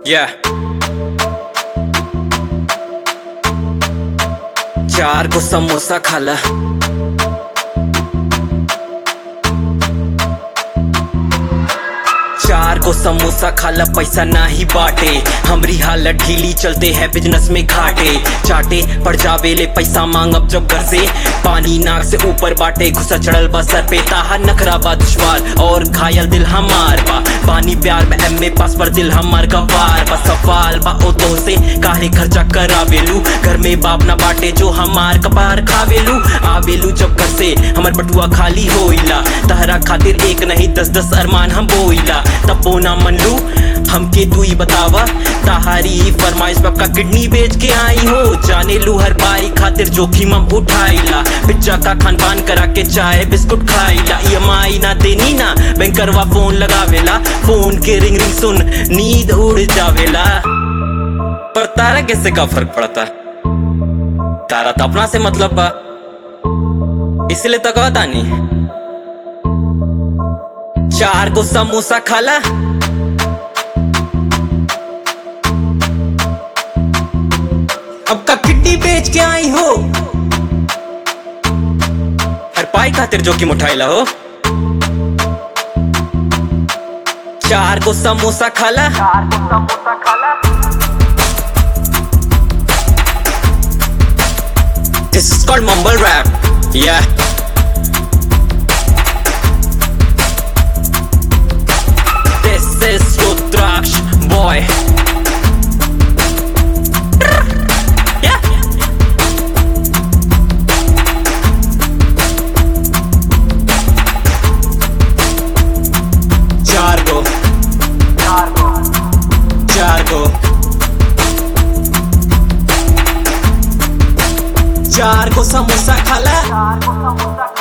Yeah. चार को समोसा खाला चार को समोसा खाला पैसा ना ही बाटे हमरी हालत ढीली चलते हैं बिजनेस में घाटे चाटे पड़ जावे ले पैसा मांग अब जब घर से पानी नाक से ऊपर बाटे घुसा चढ़ल बा सर पे ताहा नखरा बा दुश्वार और घायल दिल हमार बा पानी प्यार में एम पास पर दिल हमार गवार बा सवाल बा ओ तो से काहे खर्चा करावेलू घर में बाप ना बाटे जो हमार कपार खावेलू आवेलू जब घर से हमर बटुआ खाली होइला तहरा खातिर एक नहीं दस दस अरमान हम बोइला तब बोना मन लू हमके तू ही बतावा ताहारी फरमाइश पक्का किडनी बेच के आई हो जाने लू हर बारी खातिर जोखिम हम उठाइला पिज्जा का खान पान करा के चाय बिस्कुट खाइला ई ना देनी ना बैंकरवा फोन लगावेला फोन के रिंग रिंग सुन नींद उड़ जावेला पर तारा कैसे का फर्क पड़ता तारा तो अपना से मतलब बा इसलिए तो कहता नहीं चार को समोसा खाला अब का किड्डी बेच के आई हो हर पाई खातिर जोखिम उठाइला हो चार को समोसा खाला This is called mumble rap. Yeah. This is Rudraksh boy. Yeah. चार को चार को चार को समोसा खाला